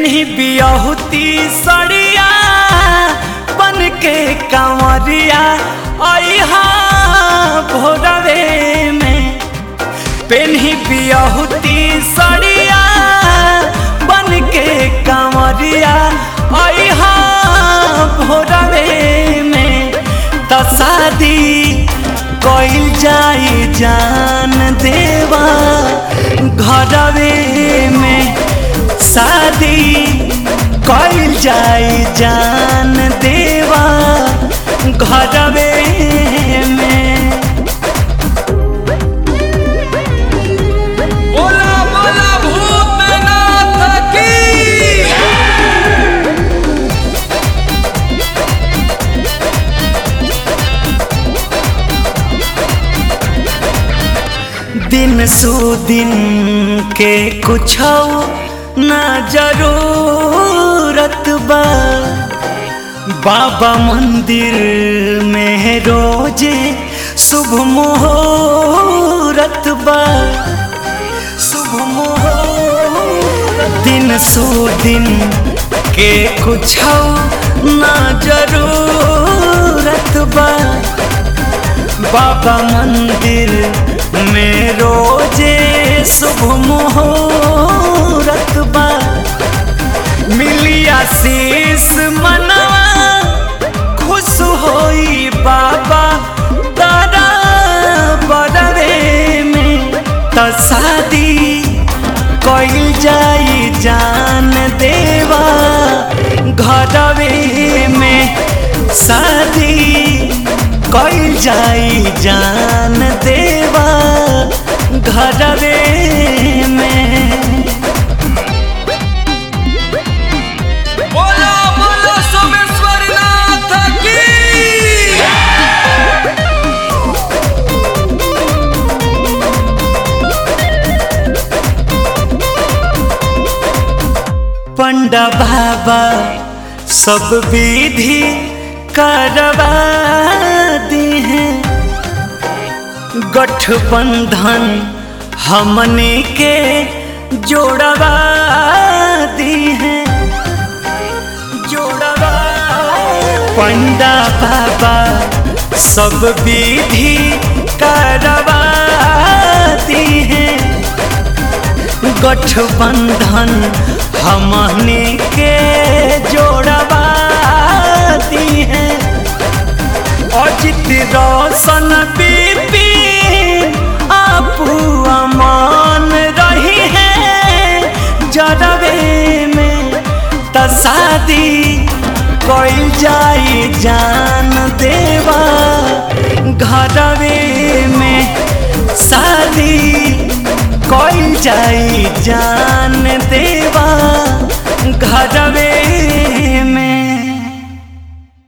पेन्ही बियहुती सड़िया बन के कंवरिया अहा भोरवे में पेन्ही बियहुती सड़िया बन के कंवरिया अहा भोरवे में त शादी कइल जाई जान देवा घरवे में शादी कइल जाई जान देवा घरवे में बोला बोला भूतनाथ की दिन सु दिन के कुछ ना जरूरत बा बाबा मंदिर में रोजे शुभ मुहूर्त बा शुभ मुहूर्त दिन सु दिन के कुछ ना जरूरत बा बाबा मंदिर में रोजे शुभ मुहूर्त बा मिलिया शीस मनवा खुश होई बाबा तारा बड़वे में त शादी कइल जाई जान देवा घरवे में शादी कइल जाई जान देवा घरवे में बोला बोला सोमेश्वर नाथ की पंडा बाबा सब विधि करवा दी हैं गठबंधन हमने के जोड़वा दी हैं जोड़वा पंडा बाबा सब विधि करवा दी हैं गठबंधन हमने के जोड़वा दी हैं अजित रोशन बीपी आपू अमान रही है जरवे में त शादी कइल जाई जान देवा घरवे में शादी कइल जाई जान देवा घरवे में